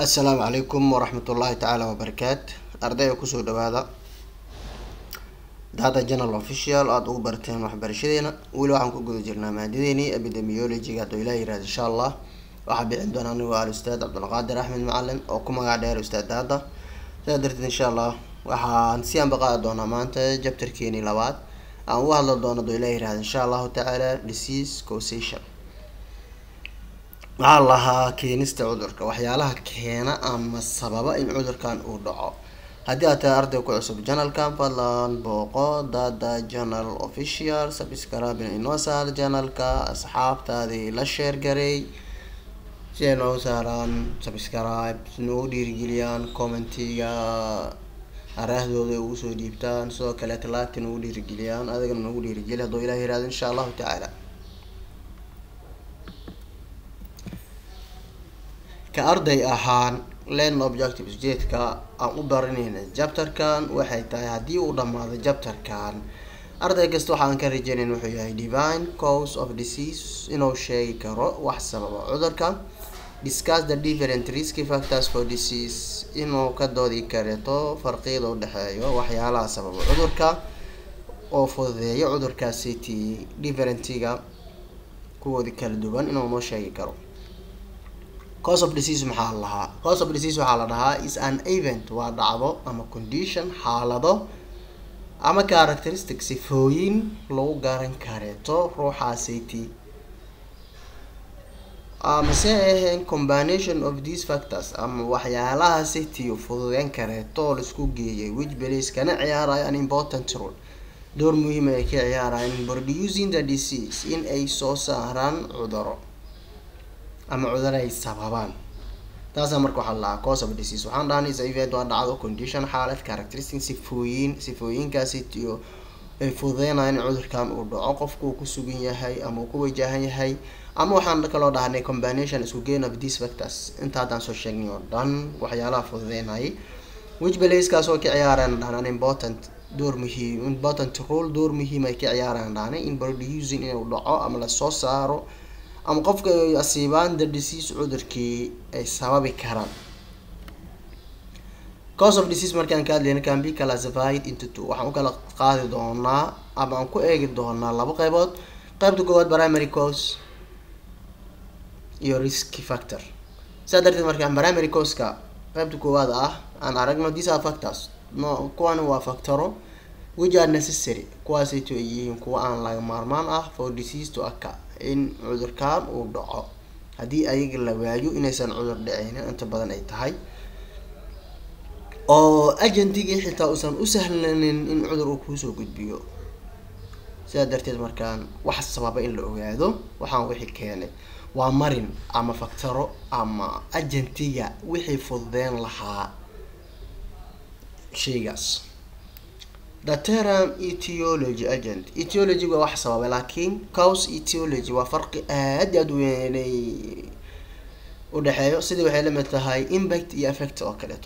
assalaamu calaykum waraxmatullaahi tacaala wabarakaat ardayga kusoo dhawaada data journal official aada ugu barteen waxbarashadeena weli waxaan ku guda jirnaa maadadeenii epidemiologiga hadduu ilaah yirahdo insha allah waxaa bixin doona anigu al ustaad cabdulqaadir axmed macalin oo ku magac dheer ustaad daada sidaa darteed insha allah waxaan si anbaqaadi doonaa maanta jabtarkeenii labaad aan uga hadli doono hadduu ilaah yirahdo insha allahu tacaala disease causation waxaa lahaa keenista cudurka waxyaalaha keena ama sababa in cudurkan uu dhaco haddii aad tahay arday ku cusub janalkan fadlan booqo dada journal official sabscribe inoo saar janalka asxaabtaadii la sheer garay si ay noogu saaraan subscribe noogu dhiirigeliyaan commentiga araahdooda ugu soo dhiibtaan sidoo kaleeta laagta noogu dhiirigeliyaan adigana noogu dhiirigeli hadduu ilah yirahdo insha allahu tacaala ka arday ahaan len objectives jeedka aan u baranayna jabtarkan waxay tahay haddii uu dhammaado jabtarkan arday kasta waxaan ka rajeynayn wuxuu yahay divine cause of disease inuu sheegi karo wax sababa cudurka discuss the different risky factors for disease inuu ka doodi kareto farqiyada udhexeeyo waxyaalaha sababa cudurka oo fududeeyo cudurkaasiti differentiga kuwoodi kala duwan inuu noo sheegi karo cause of disease maxaa la dhahaa cause of disease waxaa la dhahaa is an event waa dhacdo ama condition xaalado ama characteristic sifooyin lagu garan kareeto ruuxaasiti amase ahayn combination of these factors ama waxyaalaha city fududeyn kareeto oo laisku geeyay which belies kana ciyaaraya an important role door muhiima ay ka ciyaarayaan in producing the disease in ay soo saaraan cuduro ama cuduro ay sababaan taasaa marka waxaa la dhahaa cause of disease waxaan dhahanay is event waa dhacdo condition xaalad characteristic sifooyin sifooyinkaasi tiyo ay fududeynayaan in cudurkan uu dhaco qofka uu ku sugan yahay ama uu ku wajahan yahay ama waxaan kaloo dhahanay combination isku gain of these factors inta haddaan soo sheegnay oo dhan waxyaalaha fududeynayay which belaskaas oo ka ciyaaraan dhahan important door muhiim important role door muhiim ay ka ciyaaraan dhahanay in producing inuu dhaco ama lasoo saaro ama qofka ay asiibaan the disease cudurkii ay sababi karaan cause of disease markaan ka hadlayna can be classified into two waxaan u kala qaadi doonaa ama aan ku eegi doonaa laba qeybood qeybta koowaad primary cause iyo risky factor saa darteed markaan primary cause-ka qeybta koowaad ah aan aragno these are factors no kuwani waa factoro which are necessary kuwaasayto ay yihiin kuwa aan laga maarmaan ah for disease to occur in cudurkan uu dhaco haddii ayaga la waayo inaysan cudur dhiceynin inta badan ay tahay oo agentigii xitaa uusan u sahlanin in cudur uu kuusoo gudbiyo sidaa darteed markaan wax sababa in la ogaado waxaan wixii keenay waa marin ama factaro ama agentiga wixii fududeyn lahaa shaygaas the term etiology agent etiology waa wax sababay laakiin cause etiology waa farqi aada aada weynay udhexeeyo sidii waxay lamid tahay impact iyo effect oo kaleeto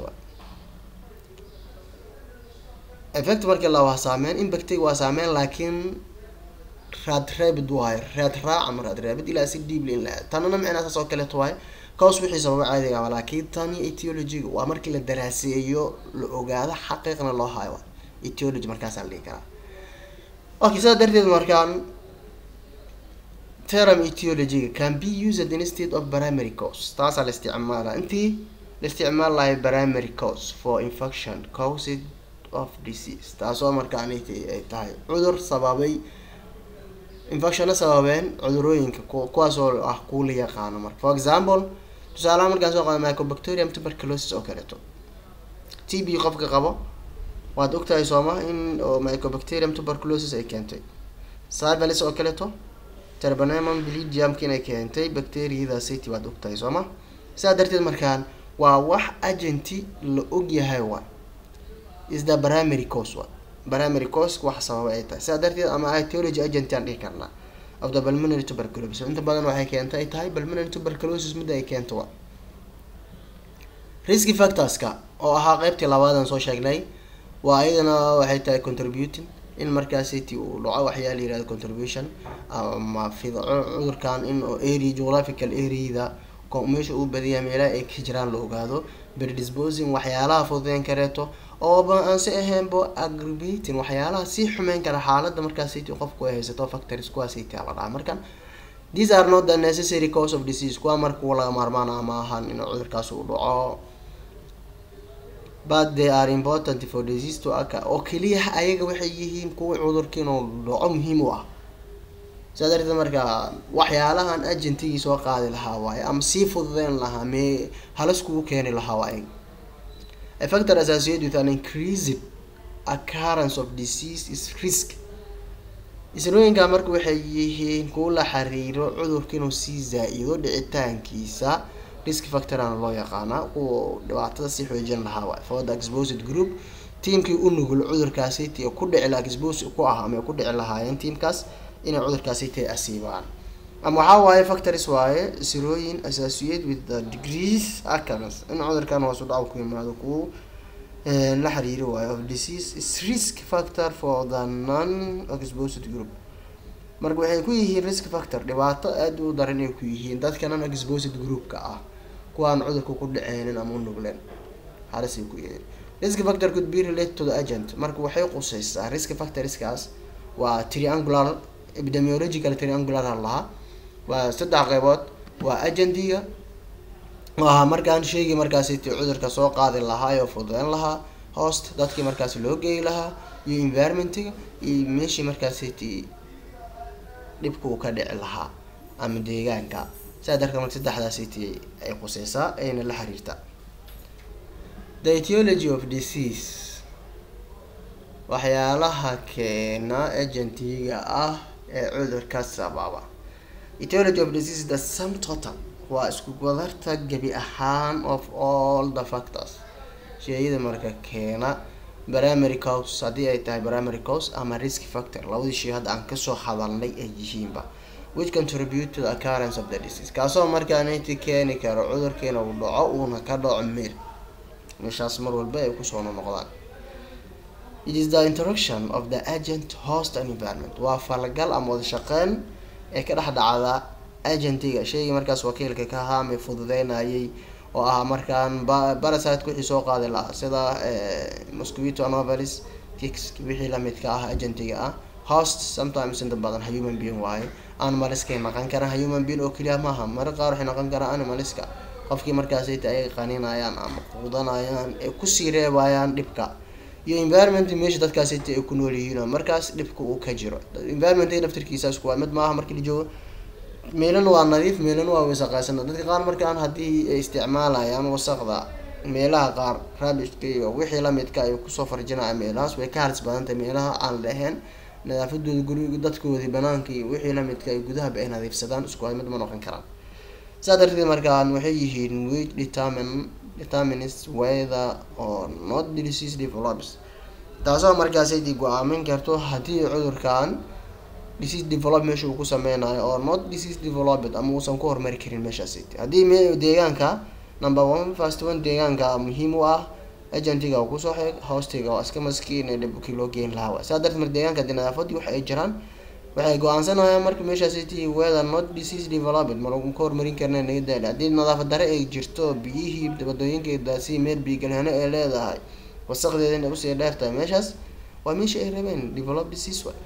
effect markii la waa saameyn impactiga waa saameyn laakiin raad raabid waayo raad raac ama raad raabid ilaa si deeply in la tanana micnaa saas oo kaleeto waayo cause wixii sababa caadiga ama laakiin tani etiologyga waa markii la daraaseeyo la ogaado xaqiiqna loo hayo etiology markaasaa la dhihi karaa okay sidaa darteed markaan term etiologyga can be used instead of primary cause taasaa la isticmaala intii la isticmaal lahay primary cause for infection caused of disease taasoo markaan ay tahay cudur sababay infectiona sababeen cudurooyinka kuwaasoo ah kuwa la yaqaano marka for example tusaalaha markaan soo qaada mycobacterium tuberculosis oo kaleeto t b qofka qabo waad ogtahay sooma in oo mycobacterium tuberculosis ay keentay syphilis oo kaleeto terbanemon bilidiumka inay keentay bacteriyada city waad ogtahay sooma sidaa darteed markaan waa wax agenti la ogyahay waay is the primary cause wa primary cause wax sababa ay tahay sidaa darteed ama etiology agent aan dhihi karnaa of the pulmonary tuberculosis inta badan waxay keentay ay tahay pulmonary tuberculosis midda ay keento wa risky factorska oo ahaa qeybtii labaadan soo sheegnay waa iyadana waxay tahay contributing in markaas city uu dhaco waxyaa la yirahdo contribution ama fidco cudurkan in area geographical areada meesha uu badiyaa meelaha ay ka jiraan la ogaado predisposing waxyaalaha fududeyn kareeto ooba aan si ahaynbo aggravating waxyaalaha sii xumeyn kara xaalada markaasayt qofku ay haysato factories kuwaasayt la dhaha marka these are not the necessary cause of disease kuwa marka laga maarmaan ama ahan in cudurkaas uu dhaco but they are important for disease to occur oo keliya ayaga waxay yihiin kuwa cudurka inuu dhaco muhiim u ah saa darteed marka waxyaalahan agentigii soo qaadi lahaa waaye ama sii fududeyn lahaa mee halis kugu keeni lahaa waaye a factor associated with an increased occurrence of disease is risk isrooyinka marka waxay yihiin kuwa la xiriiro cudurka inuu sii zaa-ido dhicitaankiisa risk factorana loo yaqaana kuwa dhibaatada sii xoojin lahaa waay for the exposed group tiamkii u nugul cudurkaasi t ku dhici la expose ku ah ama ku dhici lahaayeen tiamkaas inay cudurkaasi tay asiibaan ama waxaa waaye factories waaye sirooyin associate with the degrees occurrence in cudurkan hoos u dhac ku yimaado kuwa la xiriiri waayo of disease is risk factor for the non exposed group marka waxay ku yihiin risk factor dhibaato aada u daran ay ku yihiin dadka non exposed groupka ah kuwaan cudurka ku dhaceynin ama u nugleen halisay ku yihiin risk factor could be related to the agent marka waxay quseysaa risk factorskaas waa triangular epidemiological triangular lahaa waa saddex qeybood waa agentiga waa markaan sheegi markaasi cudurka soo qaadi lahaa oo fududeyn lahaa host dadkii markaasi loo geeyi lahaa iyo environmentiga iyo meeshii markaasi dhibka uu ka dhici lahaa ama deegaanka saa darka marka saddexdaasi t ay quseysaa ayna la xiriirtaa the etiology of disease waxyaalaha keena agentiga ah ee cudurka sababa etiology of disease the sum total waa isku wadarta gebi ahaan of all the factors sheeyada marka keena primary cause haddii ay tahay primary cause ama risk factor labadii shay hadda aan kasoo hadalnay ay yihiinba which contribute to the occurrence of the disease kaasoo markaaniti keeni karo cudurkiina uu dhaco uuna ka dhaco meel meeshaas mar walba ay kusoo noqdaan it is the interaction of the agent host and environment waa falagal ama wada shaqeyn ee ka dhex dhacda agentiga shaygii markaas wakiilka ka ahaa ama fududeynayay oo ah markaan barasite wixii soo qaadi lahaa sida mosquito anovalis kicks wixii lamidka ah agentiga ah host sometimes inta badan human being waaye animaliskay naqan karaan human being oo keliya maaha mara qaar waxay naqan karaan animaliska qofkii markaasayta ay qaninayaan ama quudanayaan ee kusii reebayaan dhibka iyo environment meesha dadkaasayta ay ku nool yihiin oo markaas dhibka uu ka jiro environment naftirkiisaas kuwaa mid maaha markii la joogo meelana waa nadiif meelana waa wasaqaysana dadka qaar markaan haddii ay isticmaalayaan wasaqda meelaha qaar rabishka iyo wixii lamidka ay kusoo farjinaya meelahaas way ka halis badantahay meelaha aan lahayn nadaafadooda guriga dadkoodii banaanka iyo wixii lamidka ay gudahaba ay nadiifsadaan isku mid ma noqon karaan saa darteed markaan waxay yihiin wage determine determines weather or not disease develops taasoo markaasaydi go-aamin karto haddii cudurkan disease develop meesha uu ku sameynayo oo not disease developed ama uusan ku horumari karin meeshaasi haddii me deegaanka number one first one deegaanka muhiim u ah agentiga uu kusoo xeeg hoostiga oo iska maskiin ee dhibkii loo geyn lahaa waay saa darteed marka deegaanka hadii nadaafadii waxa ay jiraan waxay go-aansanayaan marka meeshaasi ti weather not disease developed ma lagu ka horumarin karna naga daali haddii nadaafad dare ay jirto biyihii wadooyinkeedaasi meel biigalhano ay leedahay wasaqdeeda inay usii dheertahay meeshaas waa meesha ay rabeen develop disease waay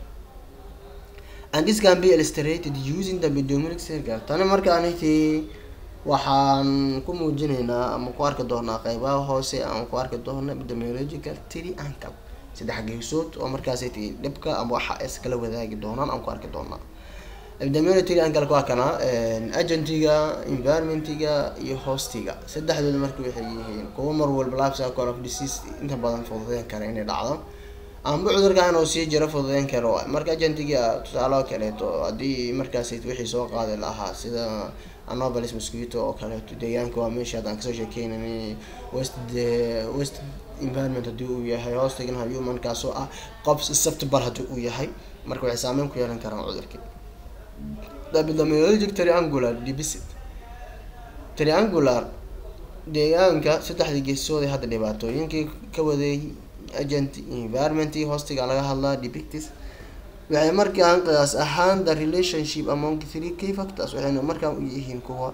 and this can be illustrated using the epidemiologic circle tani markaaniti waxaan ku muujinaynaa ama ku arki doonaa qeybaha hoose ama ku arki doona epidemiological triangle saddex geesood oo markaas dhibka ama waxa iskala wadaagi doonaan aan ku arki doonaa epidemiological triangle waa kana agentiga environmentiga iyo hostiga saddexdooda marka waxay yihiin kuwa mar walba life cycle of disease inta badan fududeyn kara inay dhacdo amba cudurka inuu sii jiro fududeyn karo marka agentiga tusaale kaleeto haddii markaas wixii soo qaadi lahaa sida anovalis mosquito oo kaleeto deegaanka waa meesha haddaan kasoo sheekeynan west west environment haddii uu yahay hoostigana humankaasoo ah qof susceptible haddii uu yahay marka waxay saameyn ku yeelan karaan cudurkii epidemiologic triangular deficit triangular deegaanka saddexdii geesood ee hadda dhibaatooyinkii ka waday agent environment hostiga laga hadlaa depictis waxay markaan qiyaas ahaan the relationship among three key factors waxayna markaan u yihiin kuwa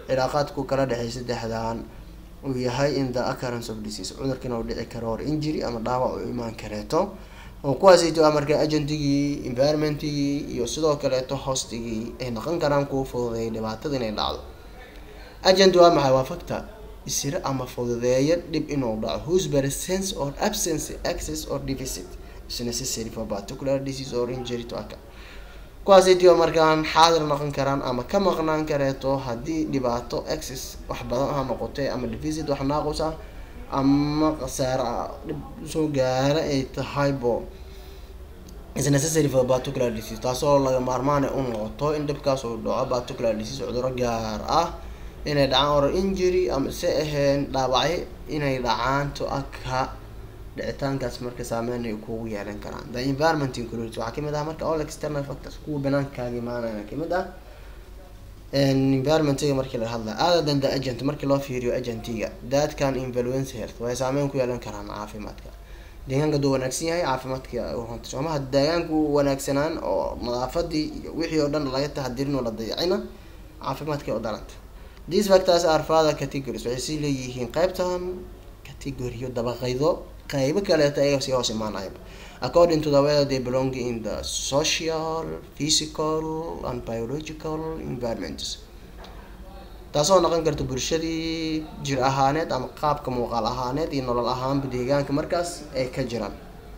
cilaaqaadku kala dhexeey saddexdan uu yahay in the occurrence of disease cudurkan uu dhici karo or injury ama dhaawac uu imaan kareeto oo kuwaasayto waa marka agentigii environmentigii iyo sidoo kaleeto hostigii ay noqon karaan kuwa fududeeya dhibaatada inay dhacdo agent waa maxay waa factor isira ama fududeeya dhib inuu dhaco whose presence or absence access or deficit is necessary for particular disease or injury to occur kuwaasaytiyo markaan xaadir noqon karaan ama ka maqnaan kareeto haddii dhibaato access wax badan ha noqotay ama deficit wax naaqus ah ama khasaare ah dhib soo gaara ay tahay bo is necessary for particular disease taasoo laga maarmaana u noqoto in dhibkaas uu dhaco particular disease cuduro gaar ah inay dhacaan or injury ama se ahayn dhaawacyo inay dhacaan to aka dhicitaankaas marka saameyn ay kugu yeelan karaan the environment includes waxaa kamid ah marka all external factors kuwa banaankaaga imaanaya kamid ah environmentiga markii laga hadlayo other than the agent markii loo fiiriyo agentiga that can influence health waxay saameyn ku yeelan karaan caafimaadka deegaanka duu wanaagsan yahay caafimaadka runta soomaha deegaanku wanaagsanaan oo nadaafadii iyo wixii oo dhan laga taxadirin oo la dayacina caafimaadka oo daranta these factors are further categories waxay sii leeyihiin qaybtan categoryo dabaqaydo qaybo kaleeto ayaga sii hoos imaanaya according to the way they belong in the social physical and biological environments taasoo noqon karta bulshadii jir ahaaneed ama qaabka muuqaal ahaaneed iyo nolol ahaanba deegaanka markaas ay ka jiraan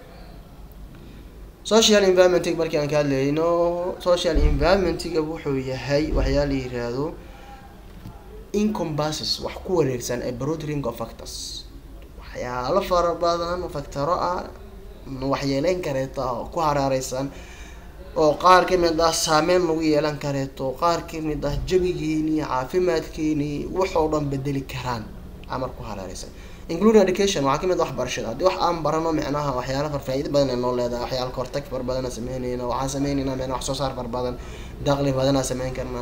social environmentig markii aan ka hadlayno social environmentiga wuxuu yahay waxyaala yiraahdo incombases wax ku wareegsan a broad ring of factors waxyaalo fara badan factaro ah waxyeeleyn kareeto oo ku hareereysan oo qaar kamid ah saameyn lagu yeelan kareeto qaar kamid ah jabigeeni caafimaadkeeni waxoo dhan bedeli karaan amar ku hareereysan including education waxaa kamid ah waxbarashada haddii wax aan barano micnaha waxyaala far faa-iida badan ay noo leedahay waxyaala kahortag far badana sameyneyna waxaan sameyneyna micnaha wax soo saar far badan daqli badanaa sameyn karnaa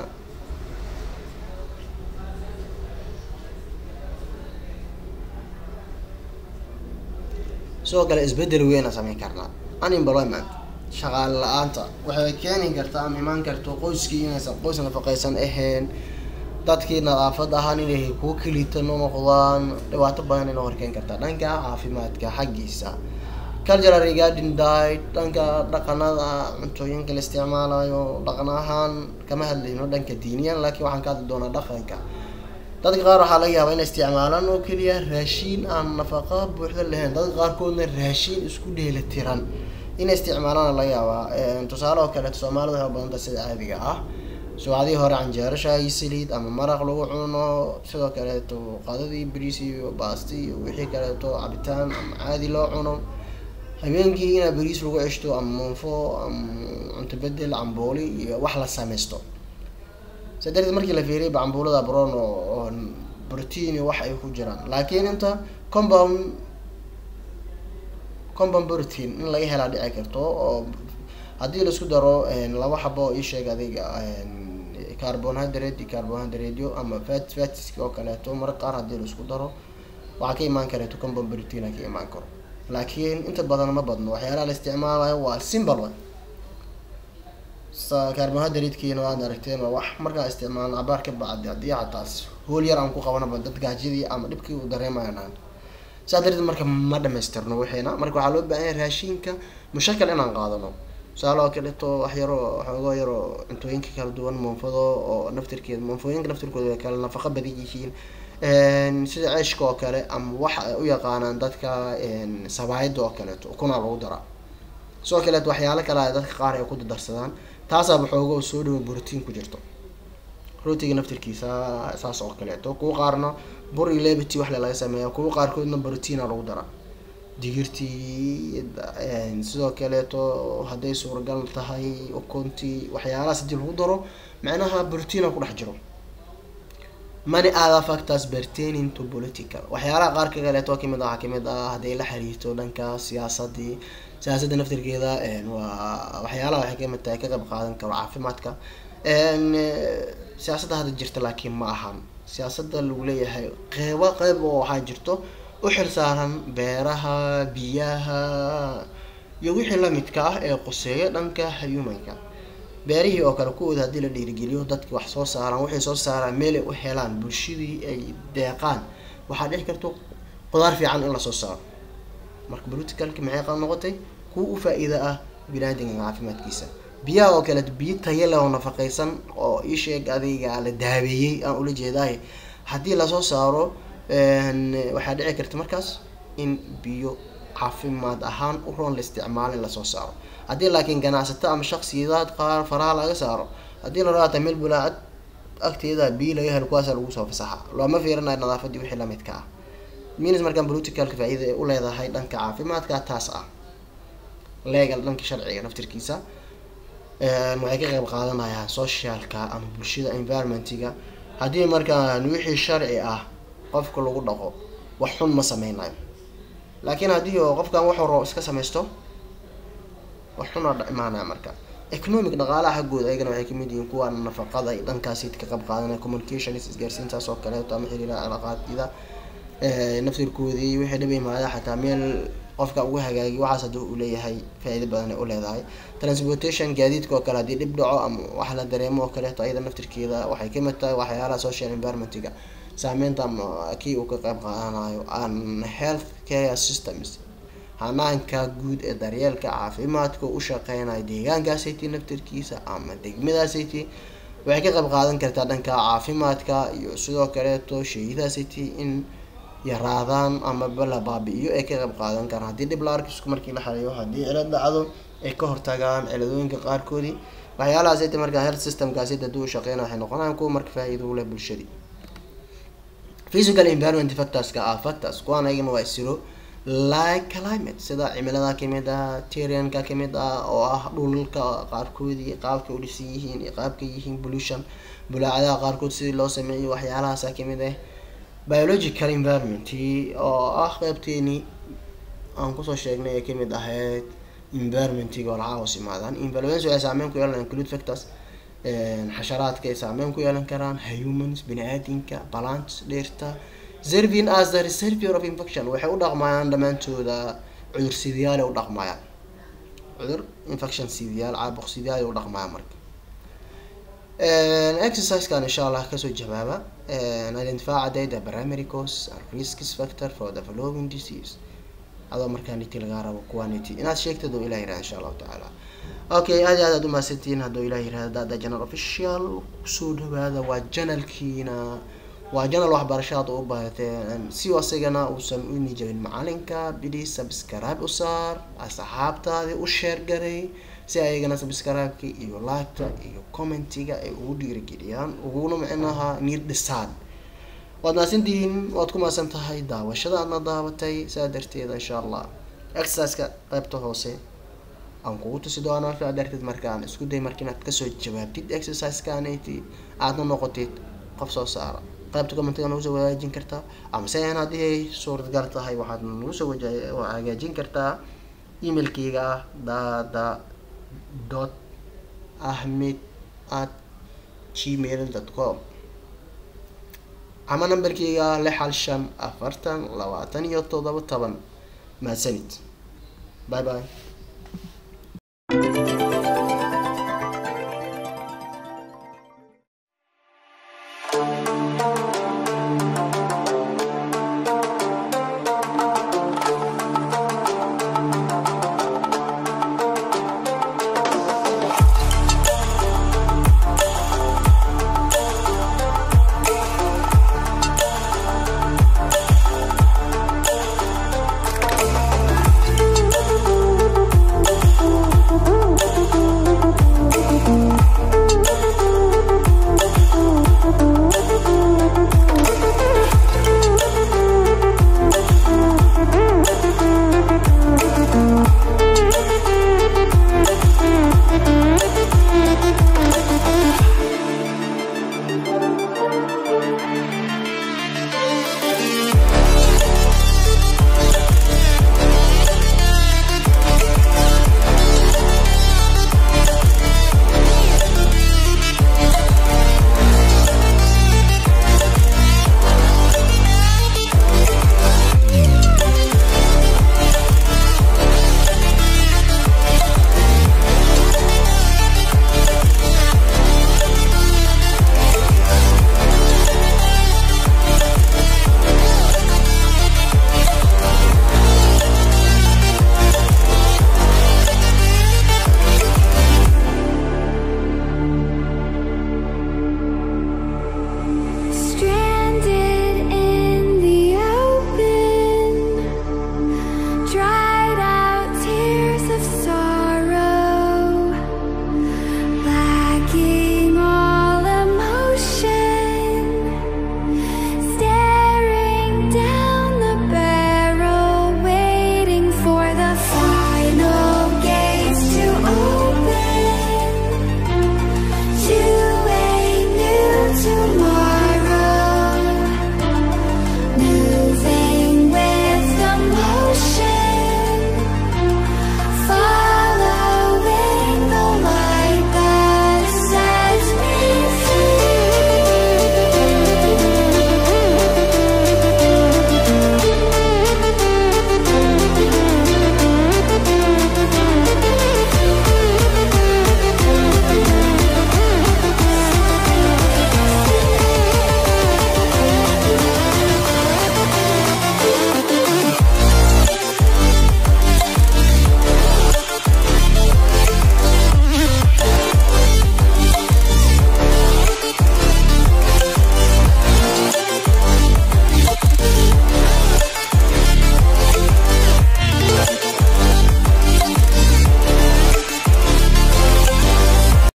sidoo kale isbedel weyna sameyn karnaa unemployment shaqaale la-aanta waxay keeni kartaa ama imaan karto qoyskii inaysan qoys nafaqeysan ahayn dadkii nadaafad ahaan inay kuwa kelitan u noqdaan dhibaato badan ina horkeyn kartaa dhanka caafimaadka xaggiisa cultural regarding diet dhanka dhaqanada cuntooyinka la isticmaalayo dhaqan ahaan kama hadlayno dhanka diiniyan laakiin waxaan ka hadli doonaa dhaqanka dadka qaar waxaa laga yaabaa inay isticmaalaan oo keliya raashiin aan nafaqa buuxda lahayn dadka qaarkoodna raashiin isku dheela tiran inay isticmaalaan laga yaabaa tusaale oo kaleeto soomaalida waxay badanta sida caadiga ah subaxdii hore canjeero shaayi saliid ama maraq lagu cuno sidoo kaleeto qadadii bariis iyo baasti iyo wixii kaleeto cabitaan ama caadi loo cuno habeenkii inaa bariis lagu ceshto ama muunfo ama cunto bedel cambooli iyo wax la sameysto sa darteed markii la fiiriyay bacambuulada bron oo protein wax ay ku jiraan laakiin inta compound compound protein in laga helaa dhici karto oo haddii laisku daro laba xabo oo isheeg adiga carbonhydrate iyo carbonhydrateyo ama fat fatiska oo kaleeto mara qaar haddii laisku daro waxaa ka imaan kareeto compound protein ka imaan karo laakiin inta badan ma badno waxyaalaha la isticmaalayo waa simple way carbonhydratekiina waad aragteen waa wax markaa isticmaalno cabaar ka bacdi haddii xataas hool yar aan ku qabanaba dad gaajidii ama dhibkii uu dareemayanaan saa darteed marka ma dhamaystirno wixiina marka waxaa loo baahan yahay raashinka mushakal inaan qaadano tusaale oo kaleeto wax yaro xoogoo yaro cuntooyinka kala duwan muunfado oo naftirkeeda muunfooyinka naftirkooda way kale nafaqa badan yihiin sida ceeshka oo kale ama waxa ay u yaqaanaan dadka sabaayada oo kaleeto ukunaa lagu daraa sidoo kaleeto waxyaalo kale a dadka qaar ay ku dardarsadaan taasaaba xooga oo soo dhawo brotiin ku jirto rootiga naftirkiisa saas oo kaleeto kuwa qaarna bur iyo lebity wax le laga sameeya kuwa qaarkoodna brotiina lagu daraa digirtii sidoo kaleeto hadday suuragal tahay ukuntii waxyaalahaas hadii lagu daro macnaha brotiina ku dhex jiro many other factors pertaining to political waxyaalaha qaar ka kaleeto kamid ah waxaa kamid ah hadday la xiriirto dhanka siyaasadii siyaasadda naftirkeeda waa waxyaalaha waxay kamid tahay ka qayb qaadan karo caafimaadka siyaasadda hadda jirta laakiin ma ahan siyaasadda lagu leeyahay qeybo qeyb oo waxaa jirto u xilsaaran beeraha biyaha iyo wixii lamidka ah ee quseeya dhanka humanka beerihii oo kale kuwooda haddii la dhiirigeliyo dadki wax soo saaraan waxay soo saaraan meelay u helaan bulshadii ay deeqaan waxaa dhici karto qudaar fiican in lasoo saaro marka politicalki maxay qab noqotay kuwa u faa-iida ah binaadinka caafimaadkiisa biyaha oo kale biyo tayo leh oo nafaqeysan oo isheeg adayga la daabeeyey aan ula jeedaay haddii lasoo saaro waxaa dhici karta markaas in biyo caafimaad ahaan u roon la isticmaalo in lasoo saaro haddii laakiin ganacsato ama shaksiyaad qaar faraha laga saaro haddii la raata meel bulaacad agteeda biyo laga helo kuwaasa lagu soo fasaxa looma fiirinayo nadaafadii wixii lamidka ah minis markaan politicalka faa-iida ay u leedahay dhanka caafimaadka taas ah legal dhanka sharciga naftirkiisa waxay ka qeyb qaadanayaan socialka ama bulshada environmentiga haddii markaan wixii sharci ah qofka lagu dhaqo wax xun ma sameynayo laakiin haddii oo qofkan waxuu rabo iska samaysto wax xun oo imaanaya marka economic dhaqaalaha xaggooda ayagana waxay kamid yihiin kuwa nafaqada ay dhankaasi ka qayb qaadanaya communications isgaarsiintaas oo kaleeto ama xiriiraha cilaaqaadida naftirkoodii wixii dhib imaada xataa meel qofka ugu hagaagiy waxaas haddii uu leeyahay faa-iido badan ay u leedahay transportation gaadiidka oo kale haddii dhib dhaco ama wax la dareemo oo kaleeto ayada naftirkeeda waxay kamid tahay waxyaalaha social environmentiga saameynta ama kii uu ka qayb qaadanayo an health care systems hanaanka guud ee daryeelka caafimaadka u shaqeynaya deegaankaasayt naftirkiisa ama degmadaasayt waxay ka qayb qaadan kartaa dhanka caafimaadka iyo sidoo kaleeto sheeyadaasayt in yaraadaan ama la baabi-iyo ay ka qayb qaadan karaan haddii dhib la arkisku markii la xaliyo haddii cilad dhacdo ay ka hortagaan ciladooyinka qaarkoodii waxyaalahaasayt markaa health systemkaasayt haddii u shaqeynaya waxay noqonayaan kuwa marka faa-iido u leh bulshadii physical environment factorska ah factors kuwaan ayagana waa isiro like climate sida cimilada kamid ah terranka kamid ah oo ah dhulka qaarkoodii qaabkay u dhisan yihiin iyo qaabkay yihiin pollution bulaacadaha qaarkood sidii loo sameeyo waxyaalahaasa kamid ah biological environment oo ah qeybteeni aan kusoo sheegnay ee kamid ahayd environmentiga oo lacaa hoos imaadaan influence waxay saameyn ku yeelan include factors xasharaadka ay saameyn ku yeelan karaan humans bini-aadinka balance dheerta serving as the reservoir of infection waxay u dhaqmayaan dhammaantooda cudur sidiyaal u dhaqmayaan cudur infection sidiyaal caabuq sidiyaal u dhaqmayaan marka exercisekan insha allah kasoo jawaaba identify data primary cause and risks factor for the following disease adoo markaa niti lagaa rabo kuwaa niti inaad sheegtid oo ilah yirahda insha allahu tacaala okay aad iyo aad aad umahadsantihiin hadduu ilah yirahda dada janal official kusoo dhawaada waa janalkiina waa janal waxbarasho aad u baahateen si asagana uusan u nijabin macalinka bidi subscribe u saar asxaabtaadi u sheer garay si ayagana subscribe-ka iyo like-ta iyo commentiga ay ugu dhiirigeliyaan uguna micnaha niir dhisaan waad mahadsantihiin waad ku mahadsan tahay daawashada aadna daabatay saa darteeda insha allah exerciseka qeybta hoose aan kugu tusi doonaa saa darteed markaan isku day marka inaad kasoo jawaabtid exercisekaanati aadna noqotid qof soo saara qaybta commentiga nagu soo wadaajin kartaa ama se aan haddii ay suuradgal tahay waxaad nagu soo waja hagaajin kartaa emailkeyga ah dada dot ahmed at gmail dot com ama namberkeyga ah lix hal shan afartan labaatan iyo toddoba toban mahadsanid bye bye